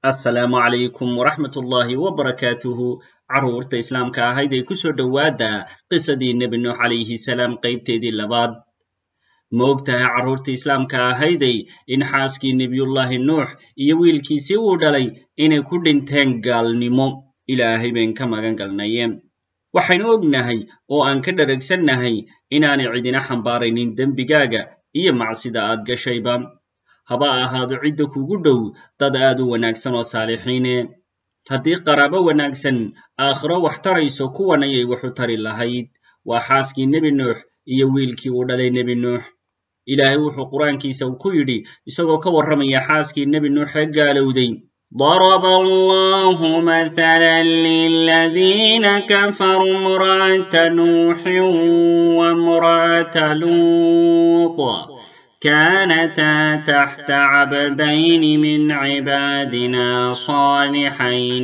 assalaamu calaykum waraxmat ullaahi wabarakaatuhu carruurta islaamka ahayd ee kusoo dhowaada qisadii nebi nuux calayhi salaam qaybteedii labaad ma og tahay carruurta islaamka ahayday in xaaskii nebiyullaahi nuux iyo wiilkiisii uu dhalay inay ku dhinteen gaalnimo ilaahay bayn ka magan galnaye waxaynu ognahay oo aan ka dharagsannahay inaanay cidina xambaaraynin dembigaaga iyo macsida aad gashayba haba ahaado cidda kugu dhow dad aad u wanaagsan oo saalixiine haddii qaraabo wanaagsan aakhiro wax tarayso kuwan ayay waxu tari lahayd waa xaaskii nebi nuux iyo wiilkii uu dhalay nebi nuux ilaahay wuxuu qur-aankiisa ku yidhi isagoo ka warramaya xaaskii nebi nuux ee gaalowday ضرب الله مثلا للذين كفروا امرأة نوح وامرأة لوط كانتا تحت عبدين من عبادنا صالحين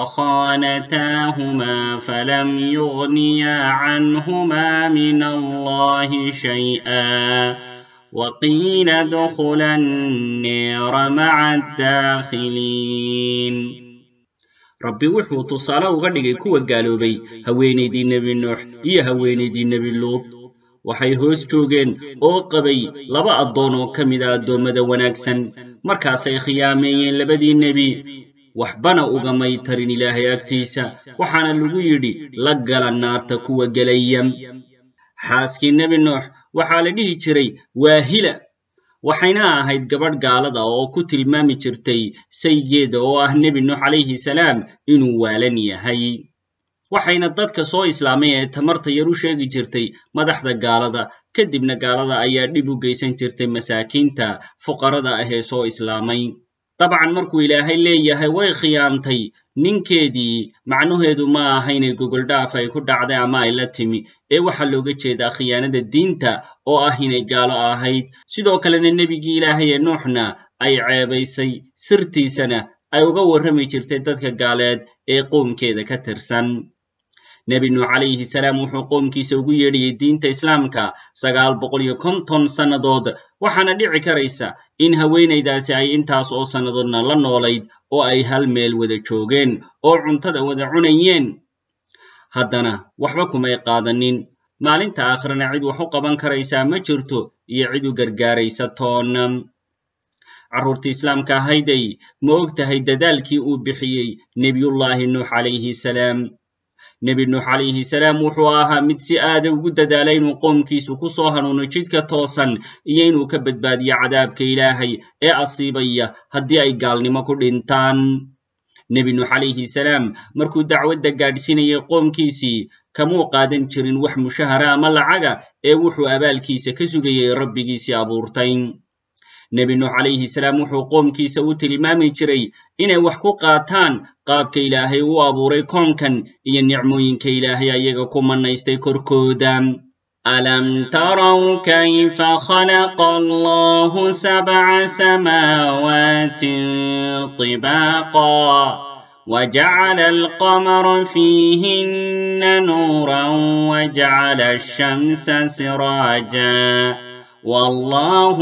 فخانتاهما فلم يغنيا عنهما من الله شيئا وقيل ادخلا النير مع الداخلين rabbi wuxuu tusaale uga dhigay kuwa gaaloobay haweenaydii nebi nuux iyo haweenaydii nebi luud waxay hoos joogeen oo qabay laba addoon oo ka mid a addoommada wanaagsan markaasay khiyaameeyeen labadii nebi waxbana ugamay tarin ilaahay agtiisa waxaana lagu yidhi la gala naarta kuwa gelaya xaaskii nebi nuux waxaa la dhihi jiray waahila waxayna ahayd gabadh gaalada oo ku tilmaami jirtay saygeeda oo ah nebi nuux calayhi salaam inuu waalan yahay waxayna dadka soo islaamay ee tamarta yar u sheegi jirtay madaxda gaalada kadibna gaalada ayaa dhib u geysan jirtay masaakiinta fuqarada ah ee soo islaamay dabcan markuu ilaahay leeyahay way khiyaamtay ninkeedii macnaheedu ma aha inay gogoldhaaf ay ku dhacday ama ay la timi ee waxaa looga jeedaa khiyaanada diinta oo ah inay gaalo ahayd sidoo kalena nebigii ilaahay ee nuuxna ay ceebaysay sirtiisana ay uga warrami jirtay dadka gaaleed ee qoomkeeda ka tirsan nebi nuux calayhi salaam wuxuu qoomkiisa ugu yeedhayay diinta islaamka sagaal boqol iyo konton sannadood waxaana dhici karaysa in haweenaydaasi ay intaas oo sannadoodna la noolayd oo ay hal meel wada joogeen oo cuntada wada cunayeen haddana waxba kumay qaadanin maalinta aakhirana cid wax u qaban karaysaa ma jirto iyo cid u gargaaraysa toona carruurta islaamka ahayday ma og tahay dadaalkii uu bixiyey nebiyullaahi nuux calayhi salaam nebi nuux calayhi salaam wuxuu ahaa mid si aada ugu dadaalay inuu qoomkiisu ku soo hanuuno jidka toosan iyo inuu ka badbaadiyo cadaabka ilaahay ee asiibaya haddii ay gaalnimo ku dhintaan nebi nuux calayhi salaam markuu dacwadda gaadhsiinayay qoomkiisii kamuu qaadan jirin wax mushahara ama lacaga ee wuxuu abaalkiisa ka sugayey rabbigiisii abuurtay nebi nuux calayhi salaam wuxuu qoomkiisa u tilmaami jiray inay wax ku qaataan qaabka ilaahay u abuuray koonkan iyo nicmooyinka ilaahay ayaga ku mannaystay korkooda alam taraw kayfa khalaqa allahu sabca samaawatin طibaaqa وجعل القمر فيهن نورا وجعل الشمس سراجا والله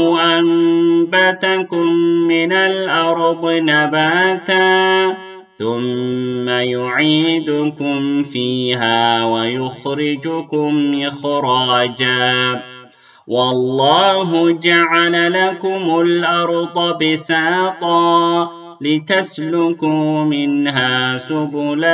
أنبتكم من الأرض نباتا ثم يعيدكم فيها ويخرجكم إخراجا والله جعل لكم الأرض بساطا لتسلكوا منها سبلا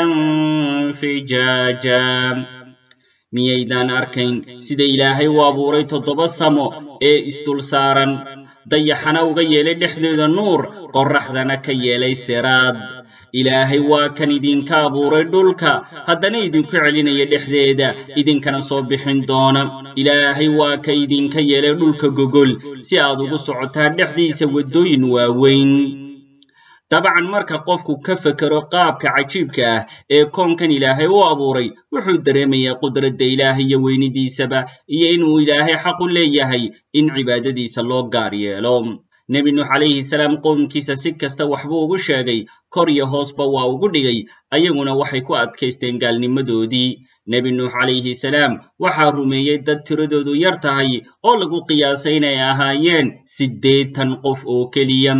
فجاجا miyaydaan arkayn sida ilaahay u abuuray toddoba samo ee isdul saaran dayaxana uga yeelay dhexdooda nuur qorraxdana ka yeelay siraad ilaahay waa kan idinka abuuray dhulka haddana idinku celinaya dhexdeeda idinkana soo bixin doona ilaahay waa ka idinka yeelay dhulka gogol si aad ugu socotaa dhexdiisa waddooyin waaweyn dabcan marka qofku ka fekero qaabka cajiibka ah ee koonkan ilaahay u abuuray wuxuu dareemayaa qudradda ilaahay iyo weynidiisaba iyo inuu ilaahay xaq u leeyahay in cibaadadiisa loo gaar yeelo nebi nuux calayhi salaam qoomkiisa si kasta waxbuu ugu sheegay kor iyo hoosba waa ugu dhigay ayaguna waxay ku adkaysteen gaalnimadoodii nebi nuux calayhi salaam waxaa rumeeyey dad tiradoodu yar tahay oo lagu qiyaasay inay ahaayeen siddeetan qof oo keliya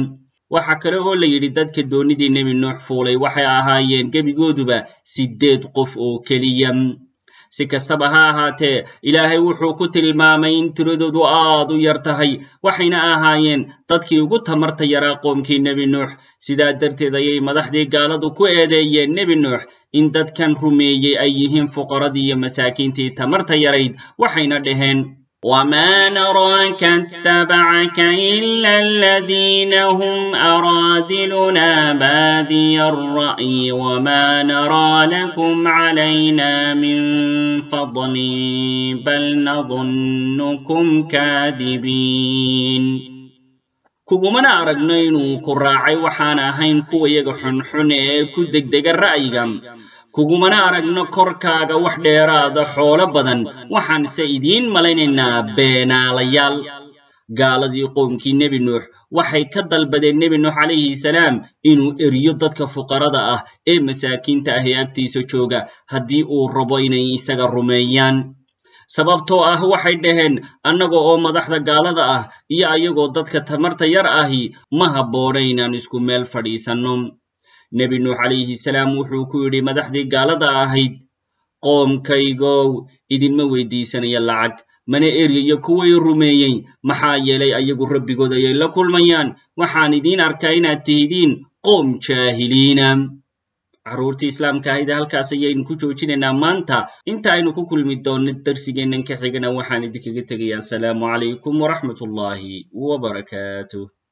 waxaa kale oo la yidhi dadka doonidii nebi nuux fuulay waxay ahaayeen gebigooduba siddeed qof oo keliya si kastaba ha ahaatee ilaahay wuxuu ku tilmaamay in tiradoodu aad u yar tahay waxayna ahaayeen dadkii ugu tamarta yaraa qoomkii nebi nuux sidaa darteed ayay madaxdii gaaladu ku eedeeyeen nebi nuux in dadkan rumeeyey ay yihiin fuqaradii iyo masaakiintii tamarta yarayd waxayna dhaheen وما نراك اتبعك إلا الذين هم أرادلنا بادي الرأي وما نرى لكم علينا من فضل بل نظنكم كاذبين kugumana aragno inuu ku raacay waxaan ahayn kuwa yaga xunxun ee ku degdega ra'yiga kugumana aragno korkaaga wax dheeraada xoolo badan waxaanse idiin malaynaynaa beenaalayaal gaaladii qoomkii nebi nuux waxay ka dalbadeen nebi nuux calayhi salaam inuu eriyo dadka fuqarada ah ee masaakiinta ah ee agtiisa jooga haddii uu rabo inay isaga rumeeyaan sababtoo ah waxay dhaheen annaga oo madaxda gaalada ah iyo ayagoo dadka tamarta yar ahi ma habboona inaan isku meel fadhiisanno nebi nuux calayhi salaam wuxuu ku yidhi madaxdii gaalada ahayd qoomkaygow idinma weydiisanaya lacag mana eryayo kuway rumeeyey maxaa yeelay ayagu rabbigood ayay la kulmayaan waxaan idiin arkaa inaad tihidiin qoom jaahiliina carruurtii islaamka ahayde halkaas ayaynu ku joojinaynaa maanta inta aynu ku kulmi doonno darsigeennan ka xigana waxaan idinkaga tegayaa asalaamu calaykum waraxmat ullaahi wabarakaatuh